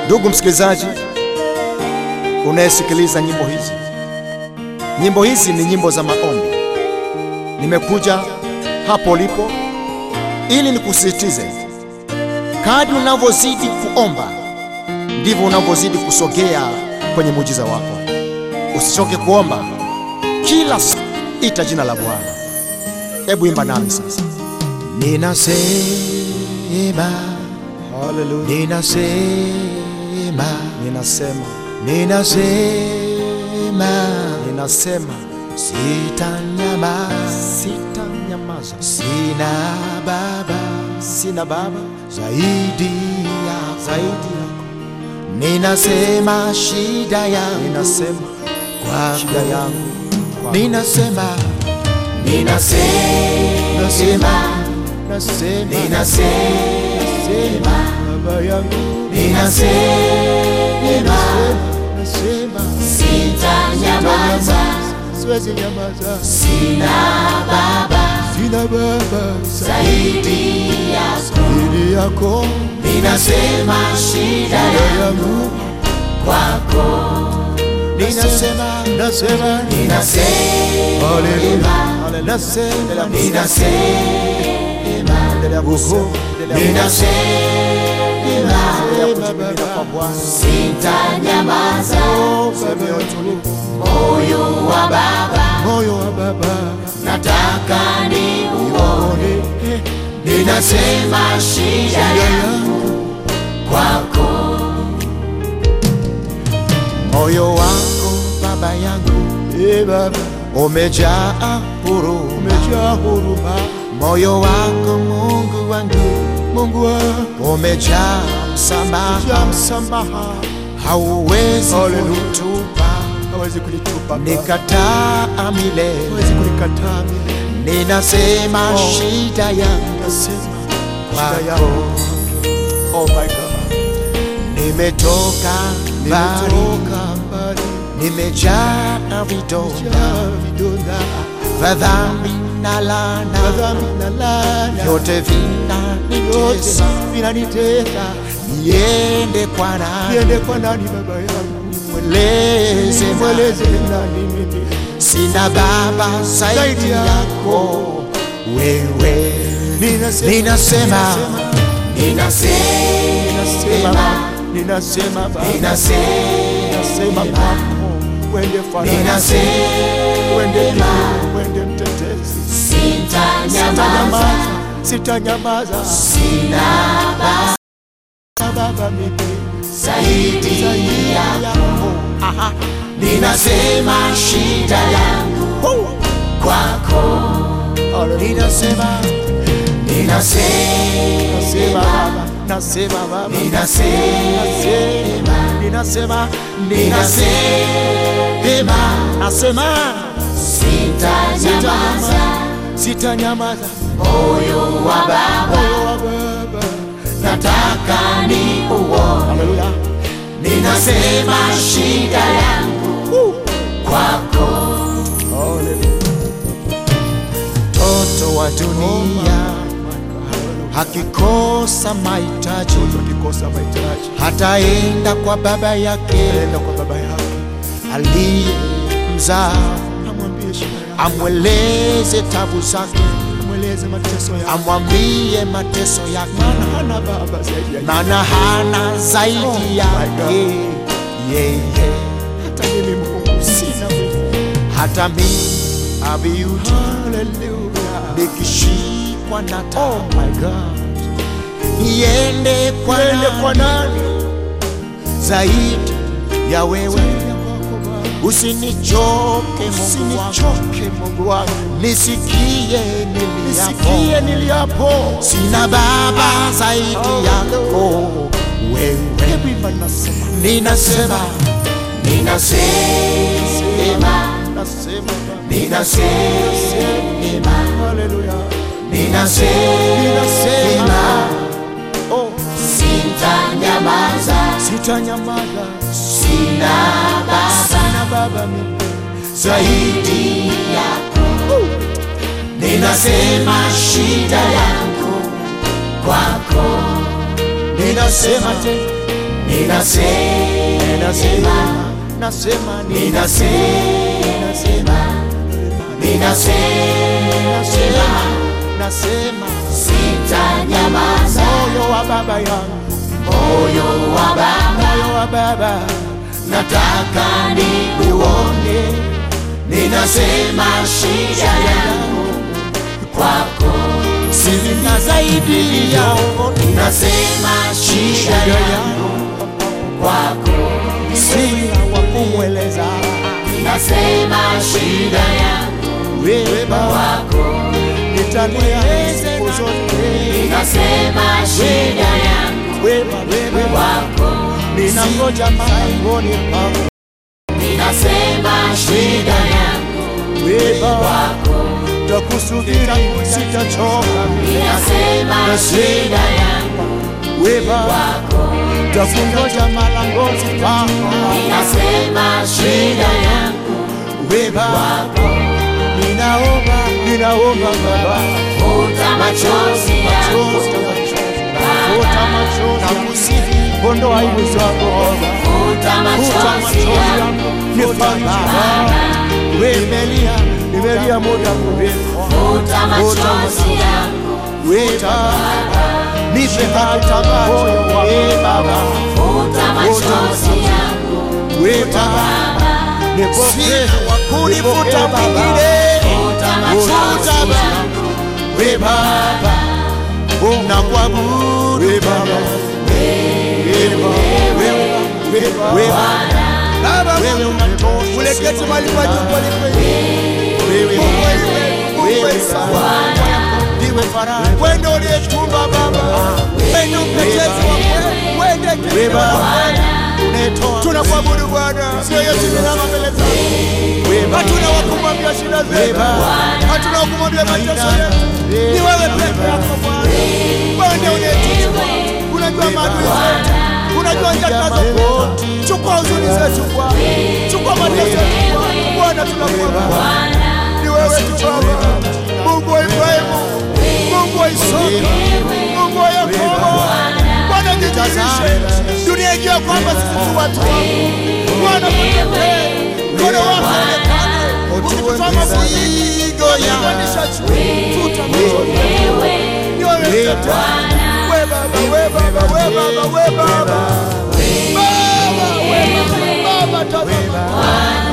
Ndugu msikilizaji unayesikiliza nyimbo hizi, nyimbo hizi ni nyimbo za maombi. Nimekuja hapo ulipo ili nikusisitize, kadri unavyozidi kuomba ndivyo unavyozidi kusogea kwenye muujiza wako. Usichoke kuomba, kila siku ita jina la Bwana. Hebu imba nami sasa. Ninasema, Haleluya. ninasema, Ninasema, ninasema, ninasema sitanyamaza, sitanyamaza, sina baba sina baba zaidi ya zaidi yako. Ninasema shida yangu Ninasema kwako, shida yangu kwako. ninasema, Nasema, nasema, nasema, ninasema, baba yangu, ninasema, nasema sitanyamaza, siwezi nyamaza, sina baba sina baba zaidi yako, zaidi yako, ninasema shida shida yangu kwako, ninasema, nasema, ninasema, haleluya, haleluya, nasema, ninasema, endelea kusema, endelea ninasema, kusema Baba kwa Bwana, sitanyamaza, sema yote, moyo wa baba moyo wa baba nataka ni uone, ninasema shida yangu kwako, moyo wako baba yangu, e baba, umejaa huruma, umejaa huruma, moyo wako Mungu wangu, Mungu wangu, umejaa msamaha, umejaa msamaha, hauwezi kunitupa, hawezi kunitupa, nikataa milele, hawezi kunikataa milele, ninasema shida yangu, nasema shida yangu, oh my God nimetoka mbali, nimejaa vidonda vya dhambi na laana, vyote vinanitesa, niende kwa nani? Mweleze nani? Sina baba zaidi yako wewe, ninasema ninasema, ninasema Baba, ninasema, ninasema kwako, wende farasi, wende ninasema, juu, wende mtetezi, sitanyamaza, sitanyamaza, sina baba Baba mimi zaidi yako, Aha. ninasema shida yangu Oh. kwako, Hallelujah. ninasema, Nasema ninasema, Baba, nasema Baba, ninasema, ninasema, ninasema, ninasema, nasema, sitanyamaza, sitanyamaza, moyo wa baba moyo wa Baba, nataka ni uone, Hallelujah. ninasema shida yangu kwako, Mtoto wa dunia hakikosa mahitaji, hataenda kwa baba yake aliye mzaa, amweleze tabu zake, amwambie mateso yake, maana hana zaidi yake yeye. Hata mimi abiuti nikishikwa na tabu niende kwa nani zaidi ya wewe? Usinichoke Mungu wangu, nisikie niliapo, sina baba zaidi yako wewe. Ninasema, ninasema, ninasema, ninasema, oh, sitanyamaza, sitanyamaza, sina baba sina baba mimi zaidi yako, ninasema shida yangu kwako, ninasema tena ninasema, nasema ninasema, ninasema, nasema sitanyamaza. moyo wa baba yangu Moyo wa Baba moyo wa baba nataka nikuone, ninasema shida yangu kwako, sina zaidi yao nasema shida yangu kwako, sina wa kumweleza nasema shida yangu wewe baba kwako, nitalia siku zote nasema shida yangu wewe wewe kwako, ninangoja mlangoni pako ninasema shida yangu wewe baba kwako, takusubiri sitachoka ninasema shida yangu wewe baba kwako, takungoja malangoni pako ninasema shida yangu wewe baba ninaomba ninaomba baba futa machozi yangu futa machozi nakusihi ondoa aibu zangu futa futa machozi machozi yangu yangu nifanye wewe nimelia nimelia muda mrefu futa machozi yangu wewe baba nipe hata moyo wa wewe baba futa machozi yangu wewe baba nipokee wakunifuta mwingine futa machozi yangu wewe baba na kuabudu wewe baba wewe baba wewe unatosha Uleketi mahali pa juu palipe. wewe Mungu wewe, Mungu wewe sana. ndiwe faraja Wewe ndio uliyetuumba Baba. Wewe ndio mtetezi wa kweli. Wewe ndiye wewe kimbilio la baba kweli. unatoa Tunakuabudu Bwana. Sio yetu tunama mbele zako. wewe baba Hatuna wa kumwambia shida zetu. Hatuna wa kumwambia mateso yetu. Ni wewe peke yako Bwana. Wewe ndiye uliyetuumba. Unajua maadui zetu. Unajua njama zetu. Chukua huzuni zetu Bwana. Chukua mateso yetu Bwana. Bwana tunakuabudu. Ni wewe tu Baba. Mungu wa Ibrahimu. Mungu wa Isaka. Mungu wa Yakobo. Bwana jidhihirishe. Dunia ijue kwamba sisi tu watu wako. Bwana tutetee. Mkono wako uonekane. Ukitutoa mafigo ya tuta machozi. Ni wewe mtetezi. We Baba, we Baba, we Baba, we Baba. Baba, we Baba, Baba tazama.